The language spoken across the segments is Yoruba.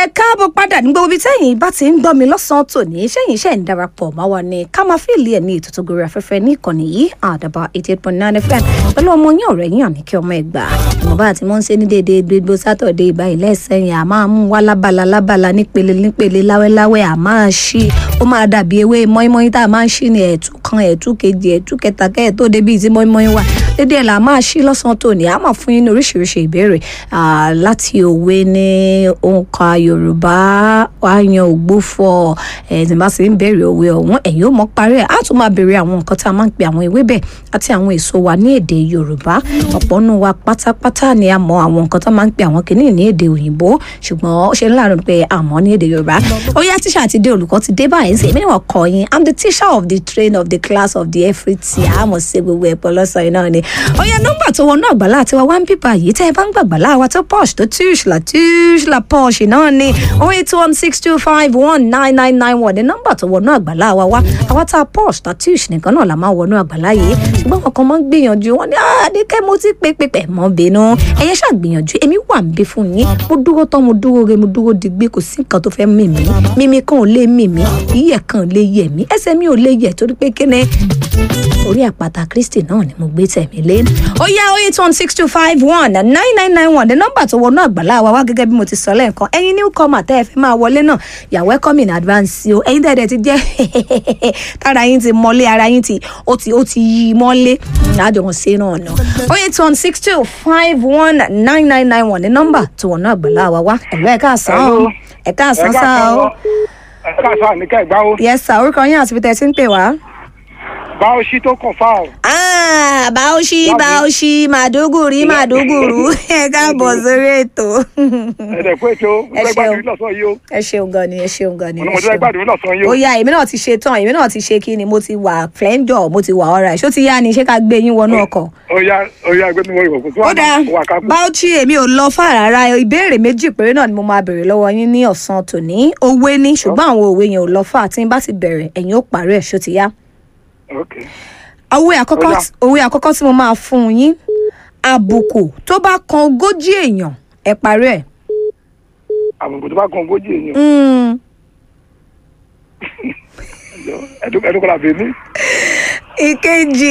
káàbọ̀ padà ní gbogbo ibi tẹ́yìn bá ti ń gbọ́ mi lọ́sàn-án tòní sẹ́yìn iṣẹ́ ń darapọ̀ máa wà ní ká máa fíìlì ẹ̀ ní ètò tó gorí afẹ́fẹ́ ní ìkànnì yìí àdàbà eighty eight point nine fm pẹ̀lú ọmọ yín ọ̀rẹ́ yín àní kí ọmọ ẹ̀ gbà ìmọ̀ba àti wọ́n ń ṣe ní déédéé gbogbo sátọ̀dé ìbáyìí lẹ́sẹ̀yìn à máa mú wá lábala lábala nípele nípele láwẹ́láwẹ́ à máa ṣí ó máa dàbí ewé mọ́ínmọ́ín tá a máa ń ṣí ní ẹ̀tú kan ẹ̀tú kejì ẹ̀tú kẹta kẹ́ẹ̀ tó débi tí mọ́ínmọ́ín wà dédé ẹ̀ là máa ṣí lọ́sàn-án tòní a máa fún yín ní oríṣiríṣi ìbéèrè láti òwe ní òǹkà yorùbá àyàn ògbófọ̀ ẹ̀ tí bá sì ń béèrè òwe ọ̀hún ẹ̀yin ó mọ̀ parí ẹ̀ á tún máa béèrè àwọn nǹkan tá a máa ń pe àwọn ewébẹ̀ àti àwọn èso wa ní èdè yorùbá ọ̀pọ̀ nù wa pátápátá ni a mọ àwọn nǹkan tá a máa ń pe àwọn kìíní ní èdè òyìnbó ṣùgbọ́n ó ṣe láàrin pé a mọ̀ ní èdè yorùbá ó yá tíṣà ti dé olùkọ́ ti dé báyìí sí èmi ni wọ́n kọ́ yín i'm the teacher of the train of the class of the everything àmọ̀ sí gbogbo ẹ̀pọ̀ lọ́sàn-án náà ni ó yá nọ́mbà tó wọnú àgbàlá àti wa wá ń bíbá yìí tẹ́ ẹ bá ń gbàgbàlá wa tó posh tó tushla tushla posh náà ni oh eight one six two five one nine nine nine one ní nọ́mbà tó wọnú àgbàlá wa wá àwa tá a posh tá tush nìkan náà la máa wọnú àgbàlá yìí ṣùgbọ́n àwọn kan máa ń gbìyànjú wọn ní àdékẹ́ mo ti pé pé pẹ̀ mọ́ bínú ẹ̀yẹ ṣàgbìyànjú èmi wà ń bí fún yín mo dúró tán mo dúró re mo dúró digbí kò sí nǹkan tó fẹ́ mì mí mímí kan ò lè mì mí yíyẹ kan ò lè yẹ mí ẹsẹ̀ mi ò lè yẹ torí pé kíni orí àpáta kristi náà ni mo gbé tẹ̀mí lé. ó yá oh eight one six two five one nine nine nine one the nọ́mbà tó wọnú àgbàlá wa wá gẹ́gẹ́ bí mo ti sọ lẹ́ẹ̀kan ẹ̀yin new comer tẹ́ ẹ fẹ́ máa wọlé náà you are welcome in advance o ẹ̀yin tẹ́ẹ̀dẹ̀ ti jẹ́ tára yín ti mọ́lé ara yín ti ó ti ó ti yí mọ́lé àjọ wọn ṣe náà nà oh eight one six two five one nine nine nine one the nọ́mbà tó wọnú àgbàlá wa wá ẹ̀lú ẹ̀ka àsán ẹ̀ka àsán sáà o. ẹ̀ka àsán àníkà ìgbà o. yes sir orúkọ yín àti bí tẹ́ ẹ ti ń pè wá báwọ̀sí tó kàn fáwọn. Ah, Bauchi, Bauchi, Maduguri, Maduguru. Ẹ káàbọ̀ sórí ètò. ẹ̀dẹ̀ fún ètò Ẹ mo fẹ́ ṣeun. gbàdúrà lọ́sàn yìí o. Ẹ ṣeun gan ni, ẹ ṣeun gan ni. ọ̀nà ẹ mo ti fẹ́ ṣeun. gbàdúrà lọ́sàn yìí Ó o. yá, èmi náà ti ṣe tán, èmi náà ti ṣe kí ni, mo ti wà flẹ́ńdọ̀, mo ti wà ọ̀rá ẹ̀. Ṣó ti yá ni, ṣé ká gbé yín wọnú ọkọ̀? ó yá ó yá ẹgbẹ́ mi wọ ìwọ̀kùn tó Ó dáa, wà ká kú. Bauchi, èmi ò lọ fà rárá. Ìbéèrè méjì péré náà ni mo máa béèrè lọ́wọ́ yín ní ọ̀sán tòní. Òwe ni, ṣùgbọ́n àwọn òwe yẹn ò lọ fà. Tí n bá ti bẹ̀rẹ̀, ẹ̀yin ó parí ẹ̀, ṣó ti yá? ok òwe àkọ́kọ́ Ó yá. tí- òwe àkọ́kọ́ tí mo máa fún yín àbùkù tó bá kan ogójì èèyàn ẹ parí ẹ̀. àbùkù tó bá kan ogójì èèyàn Mm. ẹ̀dùn kọ́lá bèmí. ìkejì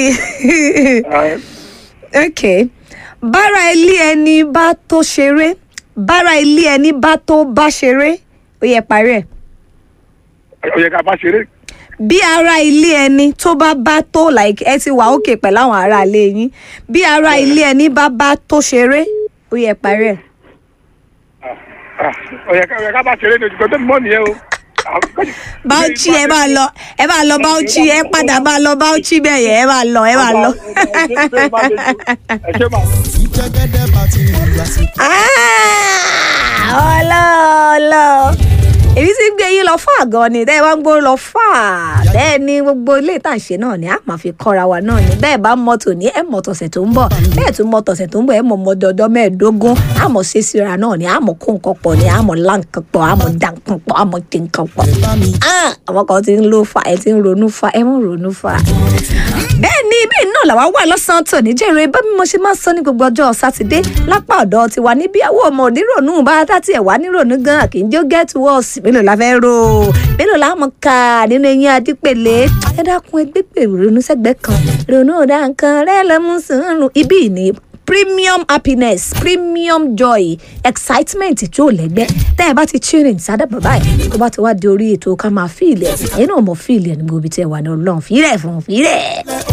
ok bára ilé ẹni bá tó ṣeré bára ilé ẹni bá tó bá ṣeré ó yẹ parí ẹ̀. ó yẹ ká bá ṣeré. bí ara ilé ẹni tó bá bá tó like ẹ ti wà òkè pẹ̀lú àwọn ará ilé yín bí ara ilé ẹni bá bá tó ṣeré ó yẹ parí ẹ̀. Ah, ó yẹ ká ó yẹ ká bá ṣeré ní ojúkọ tó mọ́ nìyẹn o. Bauchi ẹ máa lọ ẹ máa lọ Bauchi ẹ padà máa lọ Bauchi bẹ́ẹ̀ yẹn ẹ máa lọ ẹ máa lọ. ẹ ṣe máa. jẹ́gẹ́dẹ́ bá ti rí àsìkò. ọlọ́ọ̀lọ́ èmi ti gbé yín lọ fún àgọ́ ni tẹ́ ẹ bá ń gbó lọ fà bẹ́ẹ̀ ni gbogbo ilé ìtànṣe náà ni a máa fi kọ́ra wa náà ni bẹ́ẹ̀ bá mọ tòní ẹ mọ tọ̀sẹ̀ tó ń bọ̀ bẹ́ẹ̀ tún mọ tọ̀sẹ̀ tó ń bọ̀ ẹ mọ mọdọọdọ mẹ́ẹ̀ẹ́dógún a mọ̀ ṣe síra náà ni a mọ̀ kó nǹkan pọ̀ ni a mọ̀ lá nǹkan pọ̀ a mọ̀ dá nǹkan pọ̀ a mọ̀ ṣe nǹkan pọ̀ bá mi Ah, àwọn kan ti ń lo fa ẹ ti ń ronú fa ẹ mọ̀ ronú fa. bẹ́ẹ̀ ni bẹ́ẹ̀ náà làwa wà lọ́sàn-án tòní jẹ́rìí bá mi mo ṣe máa ń sọ ní gbogbo ọjọ́ sátidé lápá ọ̀dọ̀ tiwa níbí àwọn ọmọ onírònú bá dá tiẹ̀ wá nírònú gan kì í jó get worse mélòó la fẹ́ rò ó mélòó la mọ̀ ká nínú eyín adípèlé ẹ dákun ẹgbẹ́ pè ronú sẹ́gbẹ́ kan ronú dá nǹkan rẹ lọ́mú sùúrù ibí ni premium happiness premium joy excitement tí ò lẹ́gbẹ́ tẹ́ ẹ bá ti tune in sádà bàbá ẹ̀ tó bá ti wá di orí ètò ká máa fíìlì ẹ̀ ẹ̀yin náà mọ̀ fíìlì ẹ̀ ní gbogbo ibi tí ẹ wà ní ọlọ́run fíìlẹ̀ fún fíìlẹ̀.